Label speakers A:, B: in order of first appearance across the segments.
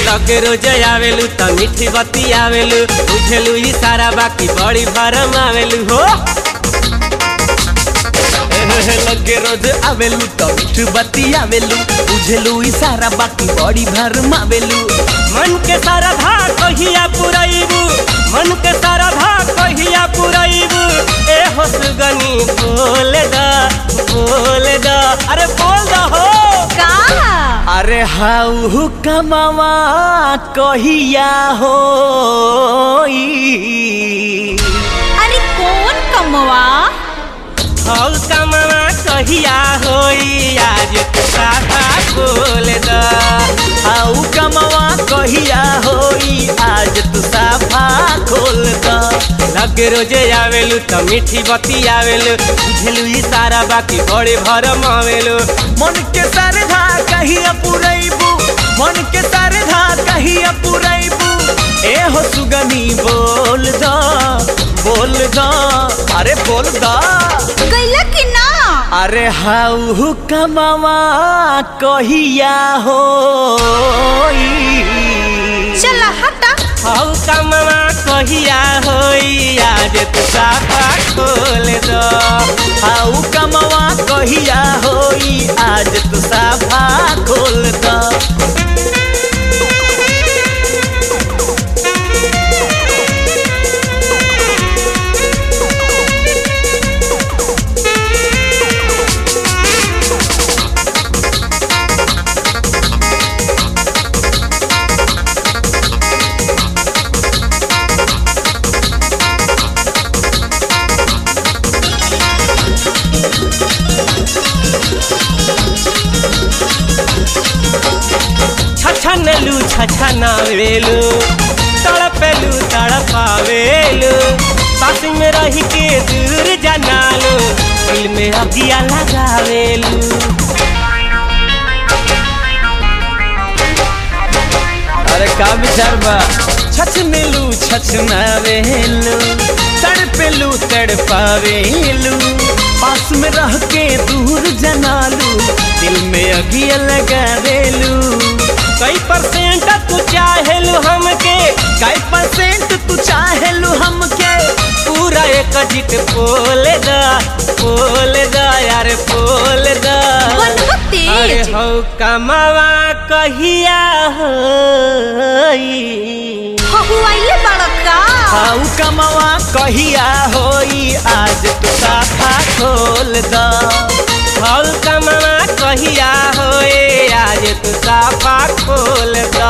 A: लगे रोज आवेलू त मीठी बत्ती आवेलू बुझेलू ही सारा बाकी बड़ी भरम आवेलू हो
B: लगे रोज आवेलू तो मीठ बत्ती आवेलू बुझेलू इशारा बाकी बड़ी भर मावेलू
A: मन के सारा धा कहिया पुरैबू मन के सारा धा कहिया पुरैबू ए हो सुगनी बोल दा बोल दा अरे बोल दा हो
C: का
B: अरे हाउ कमावा कहिया हो
C: अरे कौन कमवा
A: हौ कमवा कहिया होई आज तू साफा बोल दा
B: हाउ कमावा कहिया होई आज तू साफा खोल द
A: लगे रोजे आवेलू त मीठी बत्ती आवेलू बुझेलू ही सारा बाकी बड़े भरम आवेलू
B: मन के सरधा कहिया पुरैबू मन के सरधा कहिया पुरैबू ए हो सुगनी बोल द बोल द अरे बोल द
C: गैला कि ना
B: अरे हाउ कमावा कहिया हो
C: चला हटा
A: हौ कमवा कहिया होई आज तू साफा खोल दो
B: हाउ कमावा कहिया होई आज तू साफा खोल द
A: छछनलू छछनावेलू तड़पेलू तड़पावेलू पास में रही के दूर जनालू दिल में अगिया लगावेलू
B: अरे का विचार बा छछनेलू छछनावेलू तड़पेलू तड़पावेलू पास में रह के दूर जनालू दिल में अगिया लगावेलू
A: कई परसेंट तू चाहेलू हमके
B: कई परसेंट तू चाहेलू हमके
A: पूरा एक जिट पोल दा पोल दा यार पोल दा
C: बनवा
A: अरे
C: तेज
A: हौ कमवा कहिया होई
C: हहुआइले बड़ा का
B: हाउ कमावा कहिया होई आज तू साफा खोल द
A: हौ कमवा कहिया होए आज तू साफा खोल दो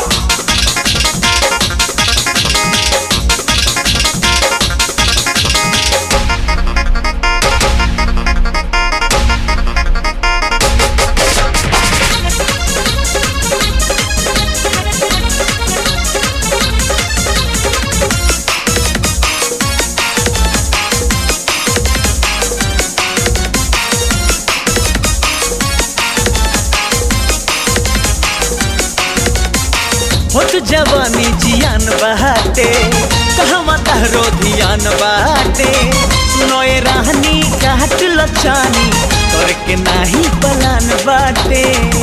B: होत जवानी जियान बहाते कहवा तहरो धियान बाटे सुनोए राहनी काट लचानी तोर के नाही पलान बाटे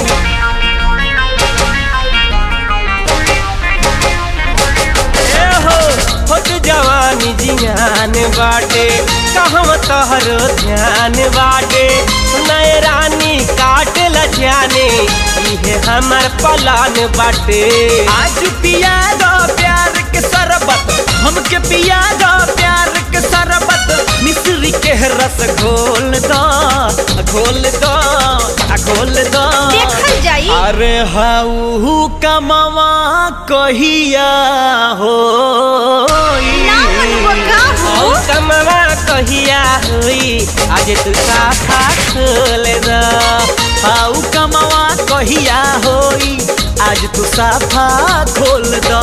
A: ए हो होत जवानी जियान बाटे कहम तोहरो ध्यान बाटे नए रानी काट लजाने इहे हमर पलान बाटे
B: आज पिया दो प्यार के शरबत हमके पिया दो प्यार के शरबत मिश्री के रस घोल दो घोल दो घोल दो
C: देखल जाई
B: अरे हाउ कमावा कहिया हो
C: ना मनवा का
A: हौ
C: हो
A: कमवा कहिया होई आज तू साफा खोल द
B: हाउ कमावा कहिया होई आज तू साफा खोल दो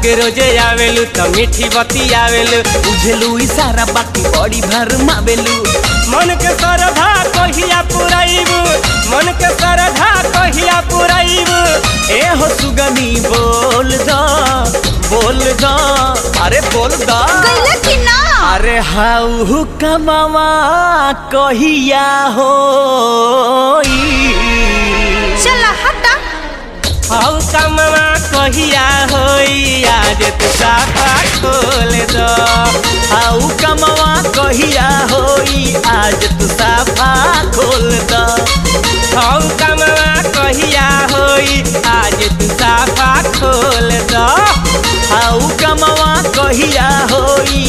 A: के रोजे आवेलू त मीठी बती आवेलू
B: बुझलू इशारा बाकी बड़ी भर मावेलू
A: मन के सरधा कहिया पुरैबू मन के सरधा कहिया पुरैबू
B: ए हो सुगनी बोल दा बोल दा अरे बोल दा
C: गईले कि ना
B: अरे हाउ कमावा कहिया हो
C: चला हटा
A: हौ कमवा कहिया होई आज तू साफा खोल दो
B: हाउ कमावा कहिया होई आज तू साफा खोल दा
A: हौ कमवा कहिया होई आज तू साफा खोल दो
B: हाउ कमावा कहिया होई